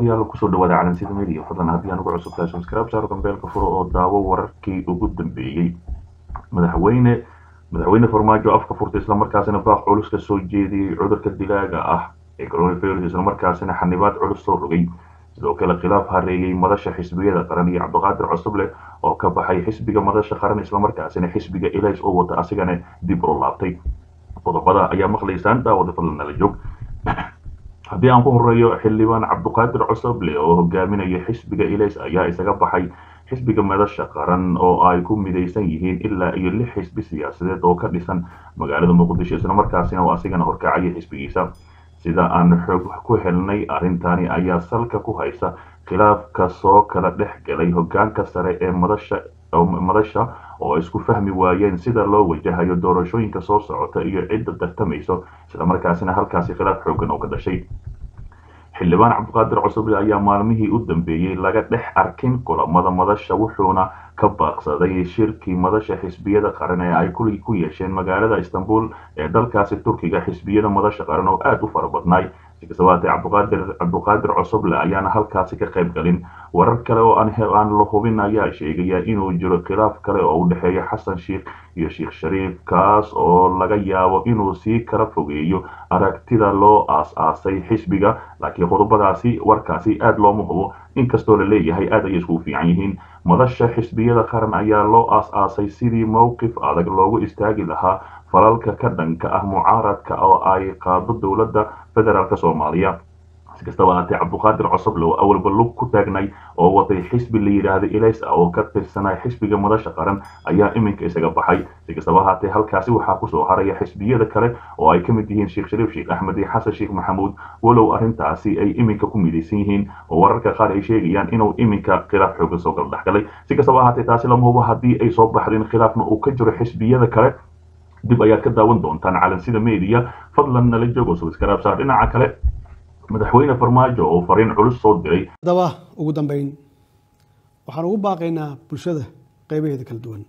daawadayaal kusoo dhawaada calansida media fadlan haddii aan ugu cusub tahay subscribe saar gambeelka furo oo daawo wararkii ugu dambeeyey madaxweyne madaxweyne farmaajo afka furtay islamarkaasina baaq culus ka soo jeediyey cudurka dilaaga ah ee coronavirus islamarkaasina xanibaad culus soo rogay sidoo kale khilaaf hareeyey madasha xisbiyada qaran iyo cabdiqaadir cusuble oo ka baxay xisbiga madasha qaran islamarkaasina xisbiga ilays oo wata asigana dib u laabtay qodobada ayaa maqlaysaan daawada fadlan nala joog haddii aan ku horeeyo xildhibaan cabdiqaadir cusuble oo hogaaminaya xisbiga ilays ayaa isaga baxay xisbiga madasha qaran oo ay ku midaysan yihiin ilaa iyo lix xisbi siyaasadeed oo ka dhisan magaalada muqdisho islamarkaasina oo asigana horkacaya xisbigiisa sida aan xoog ku helnay arrintani ayaa salka ku haysa khilaafka soo kala dhex galay hogaanka sare ee madasha madasha oo isku fahmi waayeen sida loo wajahayo doorashooyinka soo socota iyo cidda tartamayso islamarkaasina halkaasi khilaaf xoogan oo ka dhashay xildhibaan cabdiqaadir cusuble ayaa maalmihii u dambeeyey laga dhex arkin kulamada madasha wuxuuna ka baaqsaday shirkii madasha xisbiyada qaran ee ay ku yeesheen magaalada istanbul ee dalkaasi turkiga xisbiyada madasha qaran oo aada u fara badnaay sikasabaaatee cabdiqaadir cabdiqaadir cusuble ayaana halkaasi ka qayb galin warar kale oo aan la hubin ayaa sheegaya inuu jiro khilaaf kale oo u dhexeeya xasan sheikh iyo sheekh shariif kaas oo laga yaabo inuu sii kala fogeeyo aragtida loo aas-aasay xisbiga laakiin qodobadaasi warkaasi aada looma hubo inkastoo la leeyahay aad ayay iskugu fiican yihiin madasha xisbiyada qaran ayaa loo aas-aasay sidii mowqif adag loogu istaagi lahaa falalka ka dhanka ah mucaaradka oo ay qaado dowladda federaalk soomaaliya si kastaba haatee cabdiqaadir cosoble oo awalba lug ku taagnay oo watay xisbi la yidhaahda ilays oo ka tirsanay xisbiga madasha qaran ayaa iminka isaga baxay si kastaba haatee halkaasi waxaa kusoo haraya xisbiyada kale oo ay ka mid yihiin sheekh shariif sheekh axmed iyo xasan sheekh maxamuud walow arrintaasi ay iminka ku midaysan yihiin oo wararka qaar ay sheegayaan inuu iminka khilaaf xoogan soo kala dhexgalay si kastaba haatee taasi lama hubo haddii ay soo baxdeen khilaafna uu ka jiro xisbiyada kale dib ayaad ka daawan doontaan calansida media fadlan nala joogo subscribe saar dhinaca kale madaxweyne farmaajo oo fariin culus soo diray haddaba ugu dambeyn waxaan ugu baaqaynaa bulshada qaybaheeda kala duwan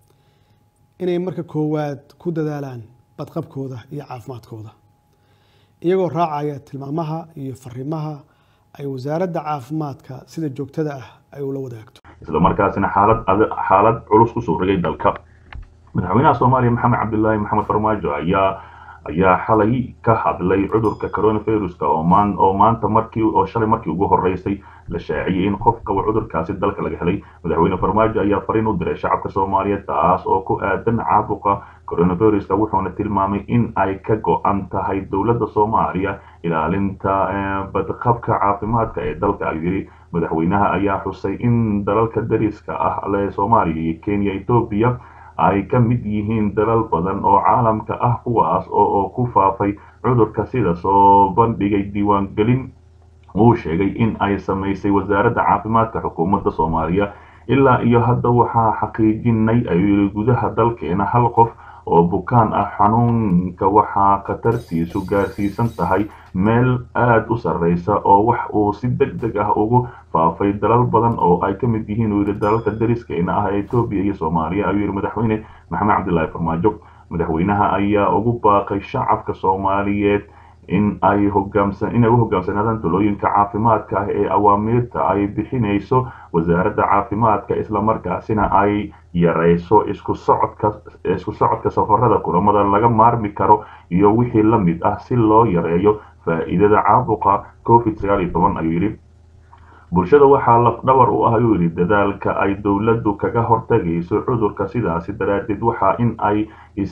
inay marka koowaad ku dadaalaan badqabkooda iyo caafimaadkooda iyagoo raacaya tilmaamaha iyo fariimaha ay wasaaradda caafimaadka sida joogtada ah ay ula wadaagto islamarkaasina xaalad xaalad culus kusoo rogay dalka madaxweynaha soomaaliya maxamed cabdilaahi maxamed farmaajo ayaa ayaa xalay ka hadlay cudurka coronaviruska oo maan oo maanta markii oo shalay markii ugu horeysay la shaaciyey in qof qaba cudurkaasi dalka laga helay madaxweyne farmaajo ayaa fariin u diray shacabka soomaaliyeed taas oo ku aadan caabuqa coronaviruska wuxuuna tilmaamay in ay ka go-an tahay dowladda soomaaliya ilaalinta badqabka caafimaadka ee dalka ayuu yidhi madaxweynaha ayaa xusay in dalalka dariska ah le soomaaliya iyo kenya etoobiya ay ka mid yihiin dalal badan oo caalamka ah kuwaas oo ku faafay cudurka sida soo bandhigay diiwaangelin uu sheegay in ay samaysay wasaaradda caafimaadka xukuumadda soomaaliya ilaa iyo hadda waxaa xaqiijinay ayuu yidhi gudaha dalkeena hal qof oo bukaan ah xanuunka waxaa khatartiisu gaarsiisan tahay meel aada u sarreysa oo wax uu si deg deg ah ugu faafay dalal badan oo ay ka mid yihiin uu yidhi dalalka dariskeena ah ee etoobiya iyo soomaaliya ayuu yidhi madaxweyne maxamed cabdilaahi farmaajo madaxweynaha ayaa ugu baaqay shacabka soomaaliyeed in ay hogaamsan inay u hogaamsanaadaan talooyinka caafimaadka ah ee awaamiirta ay bixinayso wasaaradda caafimaadka islamarkaasina ay yareyso isku socodka isku socodka safarada kulamada laga maarmi karo iyo wixii la mid ah si loo yareeyo faa'iidada caabuqa covid sagaal iyo toban ayuu yidhi bulshada waxaa lafdhabar u ah ayuu yidhi dadaalka ay dowladdu kaga hortagayso cudurka sidaasi daraaddeed waxaa in ay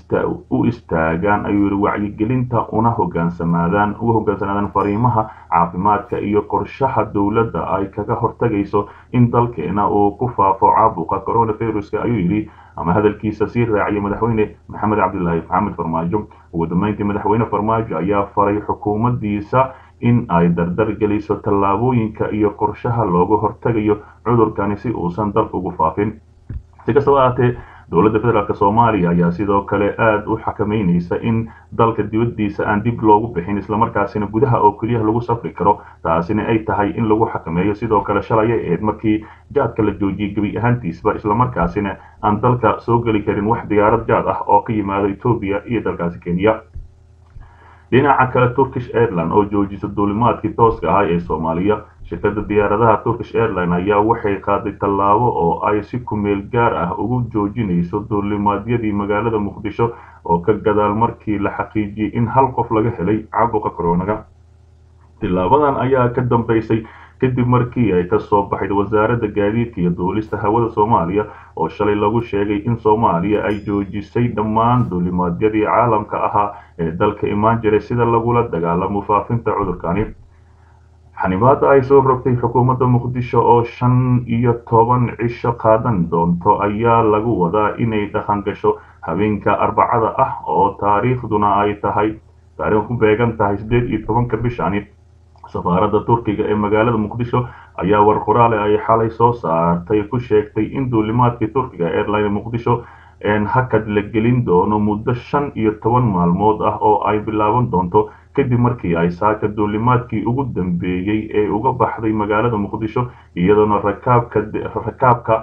u istaagaan ayuu yidhi wacyigelinta una hogaansamaadaan uga hogaansanaadaan fariimaha caafimaadka iyo qorshaha dowladda ay kaga hortagayso in dalkeena uu ku faafo caabuqa coronaviruska ayuu yidhi ama hadalkiisa sii raaciyay madaxweyne maxamed cabdilaahi maxamed farmaajo ugu dambeyntii madaxweyne farmaajo ayaa faray xukuumaddiisa in ay dardar geliso tallaabooyinka iyo qorshaha looga hortagayo cudurkani si uusan dalka ugu faafin si kastaba ahaatee dowladda federaalk soomaaliya ayaa sidoo kale aada u xakameynaysa in dalka dibaddiisa aan dib loogu bixin islamarkaasina gudaha oo keliyaha lagu safri karo taasina ay tahay in lagu xakameeyo sidoo kale shalay ay ahayd markii jaadka la joojiyey gebi ahaantiisba islamarkaasina aan dalka soo geli karin wax diyaarad jaad ah oo ka yimaado etoobiya iyo dalkaasi kenya dhinaca kale turkish airline oo joojisa duulimaadkii tooska ahaa ee soomaaliya shirkadda diyaaradaha turkish airline ayaa waxay qaaday tallaabo oo ay si kumeel gaar ah ugu joojinayso duulimaadyadii magaalada muqdisho oo ka gadaal markii la xaqiijiyey in hal qof laga helay caabuqa koronaga tilaabadan ayaa ka dambeysay kadib markii ay ka soo baxayd wasaaradda gaadiidka iyo duulista hawada soomaaliya oo shalay lagu sheegay in soomaaliya ay joojisay dhammaan duulimaadyadii caalamka ahaa ee dalka imaan jiray sida lagula dagaalamo faafinta cudurkani xanibaada ay soo rogtay xukuumadda muqdisho oo shan iyo toban cisho qaadan doonto ayaa lagu wadaa inay dhaqan gasho habeenka arbacada ah oo taariikhduna ay tahay taariikh ku beegan tahay siddeed iyo tobanka bishani safaaradda turkiga ee magaalada muqdisho ayaa war qoraale ay xalay soo saartay ku sheegtay in duulimaadkii turkiga airline muqdisho hakad la gelin doono muddo shan iyo toban maalmood ah oo ay bilaaban doonto kadib markii ay saaka duulimaadkii ugu dambeeyey ee uga baxday magaalada muqdisho iyadoona rakaabka rakaabka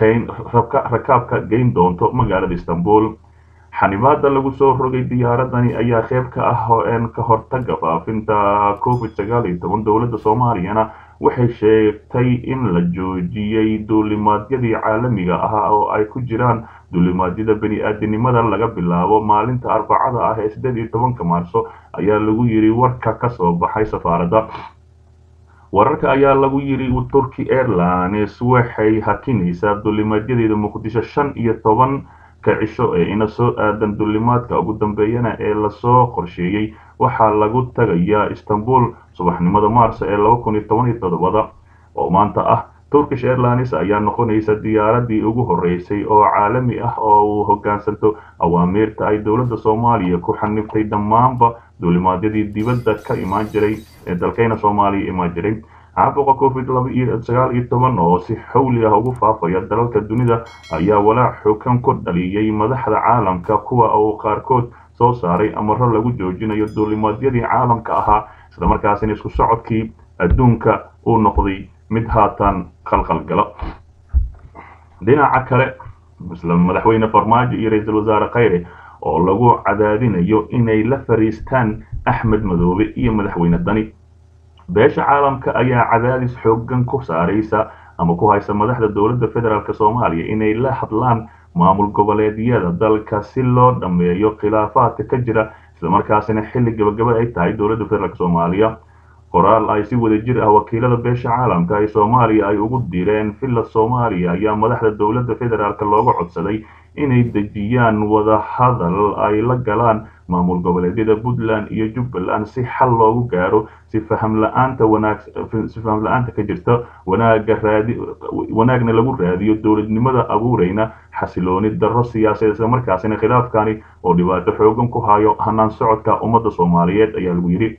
rakaabka geyn doonto magaalada istanbul xanibaada lagu soo rogay diyaaradani ayaa qeyb ka ah ka hortaga faafinta covid sagaal iyo toban dowladda soomaaliyana waxay sheegtay in la joojiyey duulimaadyadii caalamiga ah oo ay ku jiraan duulimaadyada bani-aadinimada laga bilaabo maalinta arbacada ah ee siddeed iyo tobanka maarso ayaa lagu yidhi warka ka soo baxay safaaradda wararka ayaa lagu yidhi turkey airlines waxay hakinaysaa duulimaadyadeeda muqdisho shan iyo toban ka cisho ee ina soo aadan duulimaadka ugu dambeeyana ee lasoo qorsheeyey waxaa lagu tagayaa istanbul subaxnimada maarso ee laba kun iyo toban iyo toddobada oo maanta ah turkish airlines ayaa noqonaysa diyaaradii ugu horeysay oo caalami ah oo uu hogaansanto awaamiirta ay dowladda soomaaliya ku xaniftay dhammaanba duulimaadyadii dibadda ka imaan jiray ee dalkayna soomaaliya imaan jiray caabuqa covid sagaal iyo toban oo si xawli ah ugu faafaya dalalka dunida ayaa walaac xogan ku dhaliyey madaxda caalamka kuwa uu qaarkood soo saaray amaro lagu joojinayo duulimaadyadii caalamka ahaa islamarkaasina isku socodkii adduunka uu noqday mid haatan qalqalgalo dhinaca kale isla madaxweyne farmaajo iyo ra-iisul wasaare khayre oo lagu cadaadinayo inay la fariistaan axmed madoobe iyo madaxweyne dani beesha caalamka ayaa cadaadis xoogan ku saaraysa ama ku haysa madaxda dowladda federaalk soomaaliya inay la hadlaan maamul goboleedyada dalka si loo dhammeeyo khilaafaadka ka jira islamarkaasina xilli gabagaba ay tahay dowladda federaalk soomaaliya qoraal ay si wada jir ah wakiilada beesha caalamka ee soomaaliya ay ugu direen villa soomaaliya ayaa madaxda dowladda federaalk looga codsaday inay dejiyaan wadahadal ay la galaan maamul goboleedyada puntland iyo jubbaland si xal loogu gaaro si faham la-aanta wanaag si faham la-aanta ka jirta wanaaga raadi wanaagna lagu raadiyo dowladnimada abuureyna xasilooni darro siyaasadeed isla markaasina khilaafkani oo dhibaato xoogan ku hayo hanaan socodka ummadda soomaaliyeed ayaa lagu yidhi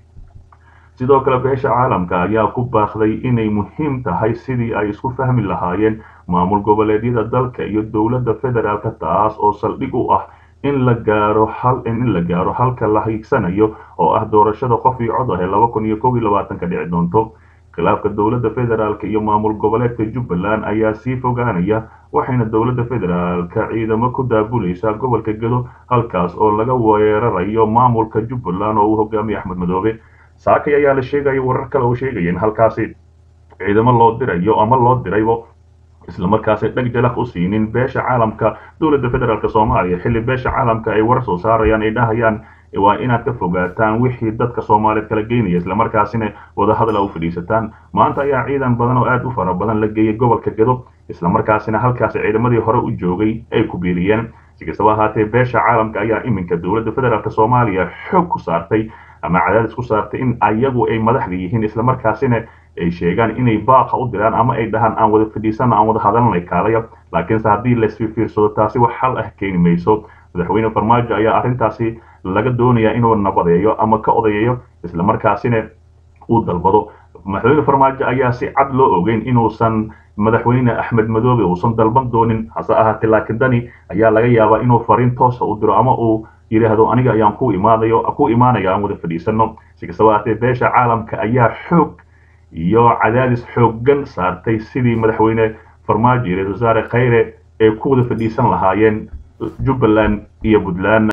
sidoo kale beesha caalamka ayaa ku baaqday inay muhiim tahay sidii ay isku fahmi lahaayeen maamul goboleedyada dalka iyo dowladda federaalka taas oo saldhig u ah in la gaaro hal in la gaaro halka la hiigsanayo oo ah doorashada qof iyo cod ah ee laba kun iyo kow iyo labaatanka dhici doonto khilaafka dowladda federaalk iyo maamul goboleedka jubbaland ayaa sii fogaanaya waxayna dowladda federaalka ciidamo ku daabulaysaa gobolka gedo halkaas oo laga weerarayo maamulka jubbaland oo uu hogaamiye axmed madoobe saakay ayaa la sheegaya warar kale oo sheegaya in halkaasi ciidamo loo dirayo ama loo diraybo islamarkaasi dheg jalaq u siinin beesha caalamka dowladda federaalk soomaaliya xilli beesha caalamka ay warar soo saarayaan ay dhahayaan waa inaad ka fogaataan wixii dadka soomaaliyeed kala geynaya islamarkaasina wadahadal a u fadhiisataan maanta ayaa ciidan badan oo aad u fara badan la geeyay gobolka gedo islamarkaasina halkaasi ciidamadii hore u joogay ay ku biiriyeen si kastaba ahaatee beesha caalamka ayaa iminka dowladda federaalk soomaaliya xoog ku saartay ama cadaadis ku saartay in ayagu ay madaxda yihiin islamarkaasina ay sheegaan inay baaqa u diraan ama ay dhahaan aan wada fadhiisana aan wada hadalnay kaalaya laakiinse haddii laisfiirsado taasi wax xal ah keeni mayso madaxweyne farmaajo ayaa arrintaasi laga doonayaa inuu nabadeeyo ama ka odayeeyo islamarkaasina uu dalbado madaxweyne farmaajo ayaa si cad loo ogeyn inuusan madaxweyne axmed madoobe uusan dalban doonin hase ahaatee laakiin dani ayaa laga yaabaa inuu fariin toosa u diro ama uu yidhaahdo aniga ayaan ku imaadayo ku imaanaya aan wada fadhiisano si kastaba ahaatee beesha caalamka ayaa xoog iyo cadaadis xooggan saartay sidii madaxweyne farmaajo iyo ra-isul wasaare khayre ay ku wada fadhiisan lahaayeen jubbaland iyo puntland